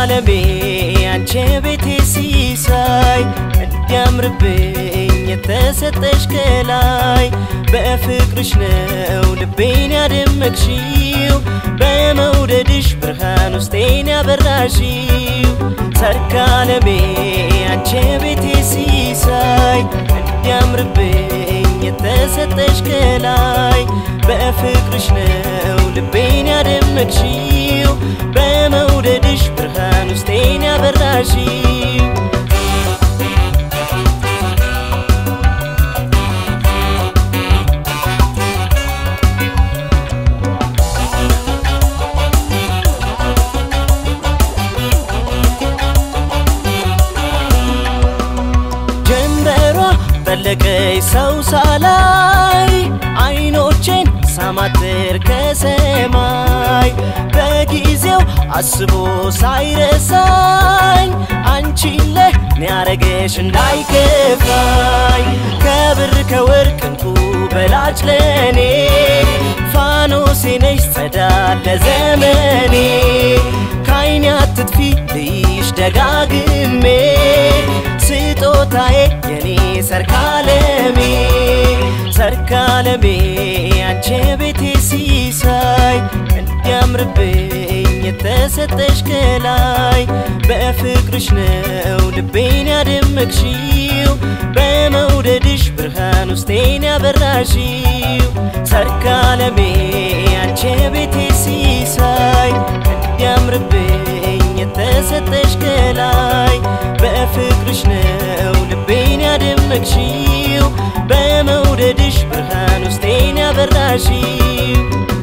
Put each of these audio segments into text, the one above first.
ሰርካለሜ አንቺ ቤቴ ሲሳይ እንዲያምርብኝ የተሰጠሽ ከላይ በፍቅርሽ ነው ልቤን ያደመቅሽው በመውደድሽ ብርሃን ውስጤን ያበራሽው ሰርካለሜ አንቺ ቤቴ ሲሳይ እንዲያምርብኝ የተሰጠሽ ከላይ በፍቅርሽ ነው ልቤን ያደመቅሽው በመውደድሽ ብርሃን ውስጤን ያበራሽው ጀንበሯ ጠለቀች ሰው ሳላይ አይኖቼን ሳማትር ከሰማይ በጊዜው አስቦ ሳይረሳኝ አንቺን ለኔ ያረገሽ እንዳይከፋኝ ከብር ከወርቅ እንቁ በላጭ ለኔ ፋኖሴ ነሽ ጸዳል ለዘመኔ ካይኔ አትጥፊ ልይሽ ደጋግሜ ስጦታዬ የኔ ሰርካለሜ ሰርካለሜ አንቺ ቤቴ ሲሳይ እንዲያምርብኝ የተሰጠሽ ከላይ በፍቅርሽ ነው ልቤን ያደመቅሽው በመውደድሽ ብርሃን ውስጤን ያበራሽው ሰርካለሜ አንቺ ቤቴ ሲሳይ እንዲያምርብኝ የተሰጠሽ ከላይ በፍቅርሽ ነው ልቤን ያደመቅሽው በመውደድሽ ብርሃን ውስጤን ያበራሽው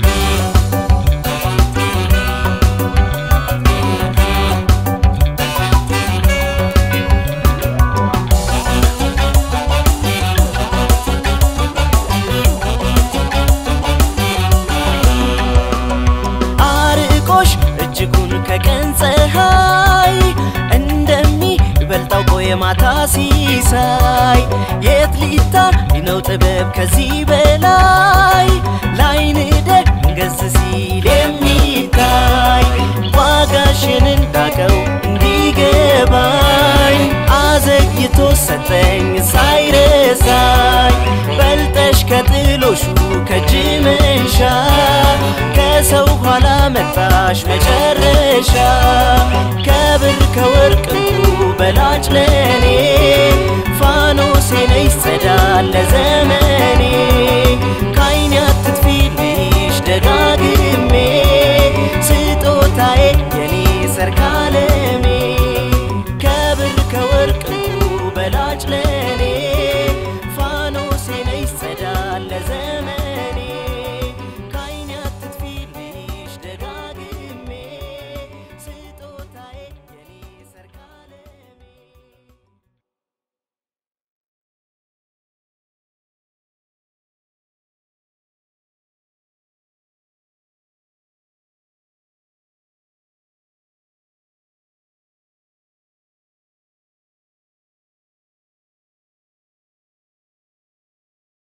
አርቆሽ እጅጉን ከቀን ፀሐይ እንደሚበልጣው ቆየ ማታ ሲሳይ የት ሊታይ ነው ጥበብ ከዚህ በላይ ላይን ደንገዝ ሲል የሚታይ ዋጋሽን እንዳቀው እንዲገባኝ አዘግይቶ ሰጠኝ ሳይረሳኝ በልጠሽ ከጥሎሹ ከእጅ መንሻ ከሰው ኋላ መጣሽ መጨረሻ ከብር ከወርቅ እንቁ በላጭ ለኔ ፋኖሴ ነሽ ጸዳል ለዘመኔ ካይኔ አትጥፊ ልይሽ ደጋግሜ ስጦታዬ የኔ ሰርካለሜ ከብር ከወርቅ እንቁ በላጭ ለኔ